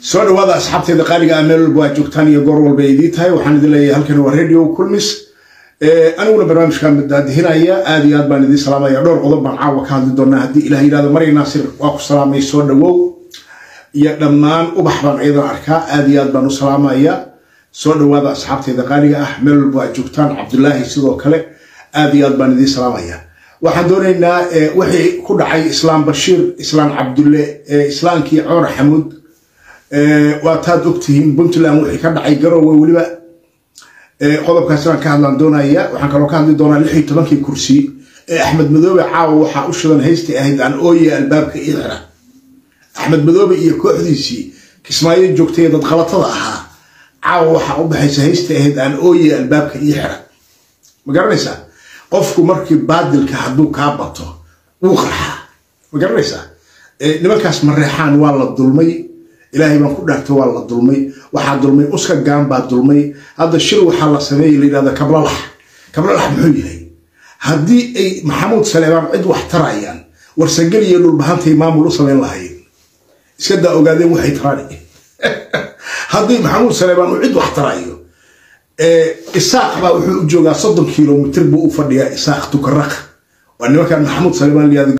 soo dhawaada asxaabteeda qaaliga ah meel walba waa joogtaan iyo goor walba idii tahay waxaan idin leeyahay halkan waa radio kulmis aniguna barnaamijkan daadihinaya aad iyo aad baan idiin salaamaya dhowr qodob baan caawa ka hadli doonaa haddii ilah yidhahdo maray naasir waa ku salaamay soo dhawow iyo dhammaan ubax baan iyadan arkaa aad iyo aad baan u salaamaya soo dhawaada asxaabteeda qaaliga ah meel walba waa joogtaan cabdulaahi sidoo kale aad iyo aad baan idiin salaamaya waxaan doonaynaa wixii ku dhacay islaam bashiir islaam cabdulle islaamkii cumar xamuud waa taad ogtihiin puntland wixii ka dhacay garowe weliba qodobkaasi baan ka hadlaan doonaya waxaan kaloo ka hadli doonaa lix iyo tobankii kursi ee axmed madoobe caawa waxaa u shidan haystii ahayd aan ooye albaabka ii xira axmed madoobe iyo kooxdiisii kismaayo joogtay dad qalatada ahaa caawa waxaa u baxaysa haystii ahayd aan ooye albaabka ii xira ma garanaysaa qofku markii baadilka hadduu kaa bato wuu qarxaa ma garanaysaa nimankaas mareexaan waa la dulmay ilaahay baan ku dhaartay waa la dulmay waxaa dulmay uska gaan baa dulmay hadda shir waxaa la sameeyay la yidhahda kablalax kablalax muxuu yahay haddii ay maxamuud saleebaan cid wax tarayaan warsagel iyo dhulbahantay maamul u samayn lahayn iska daa ogaadeen waxay taraan haddii maxamuud saleebaan uu cid wax tarayo isaaq baa wuxuu u joogaa soddon kilomitr buu u fadhiyaa isaaq tukaraq waa nimankan maxamuud saleebaan layihahdo